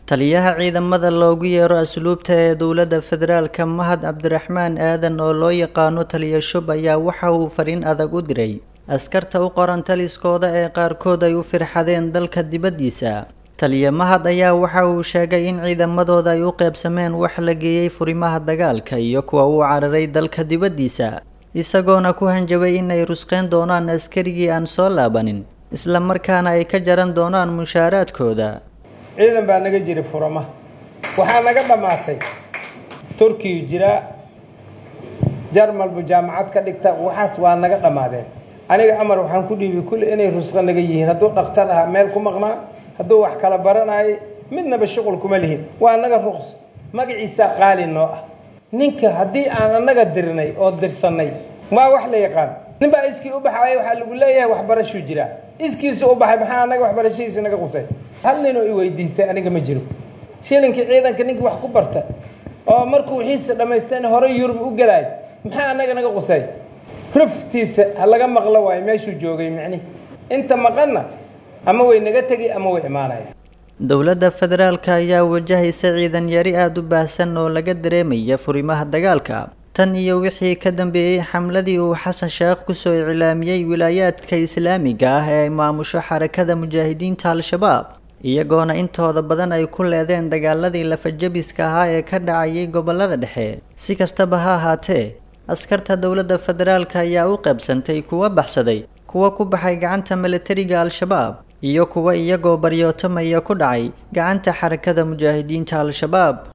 taliyaha ciidamada loogu yeero asluubta ee dowladda federaalka mahad cabdiraxmaan aadan oo loo yaqaano taliya shub ayaa waxa uu fariin adag u diray askarta u qoran taliskooda ee qaarkood ay u firxadeen dalka dibaddiisa taliya mahad ayaa waxa uu sheegay in ciidamadooda ay u qeybsameen wax la geeyey furimaha dagaalka iyo kuwa uu cararay dalka dibaddiisa isagoona ku hanjabay in ay rusqeyn doonaan askarigii aan soo laabanin isla markaana ay ka jaran doonaan mushaaraadkooda ciidan baa naga jira furama waxaa naga dhammaatay turkiyu jiraa jarmalbu jaamacad ka dhigta waxaas waa naga dhammaadeen aniga amar waxaan ku dhiibay kulli inay rusqo naga yihiin hadduu dhakhtar ahaa meel ku maqnaa hadduu wax kala baranayay midnaba shuqul kuma lihin waa naga ruqs magaciisaa qaali noo ah ninka haddii aan annaga dirnay oo dirsannay waa wax la yaqaan nin baa iskii u baxaaya waxaa lagu leeyahay waxbarashuu jiraa iskiisu u baxay maxaa annaga waxbarashadiisa naga qusay hal ninoo i weydiistay aniga ma jiro shilinkii ciidanka ninkii wax ku barta oo markuu wixiisa dhammaystayna horey yurub u gelaay maxaa annaga naga qusay ruftiisa ha laga maqlo waayo meeshuu joogay micnihi inta maqanna ama way naga tegi ama way imaanaya dowladda federaalka ayaa wajahaysa ciidan yari aada u baahsan oo laga dareemaya furimaha dagaalka tan iyo wixii ka dambeeyey xamladii uu xasan sheekh kusoo iclaamiyey wilaayaadka islaamiga ah ee ay maamusho xarakada mujaahidiinta al-shabaab iyagoona intooda badan ay ku leedeen dagaaladii lafajabiska ahaa ee ka dhacayay gobolada dhexe si kastaba ha ahaatee askarta dowladda federaalka ayaa u qaybsantay kuwa baxsaday kuwa ku baxay gacanta milatariga al-shabaab iyo kuwa iyagoo baryootamaya ku dhacay gacanta xarakada mujaahidiinta al-shabaab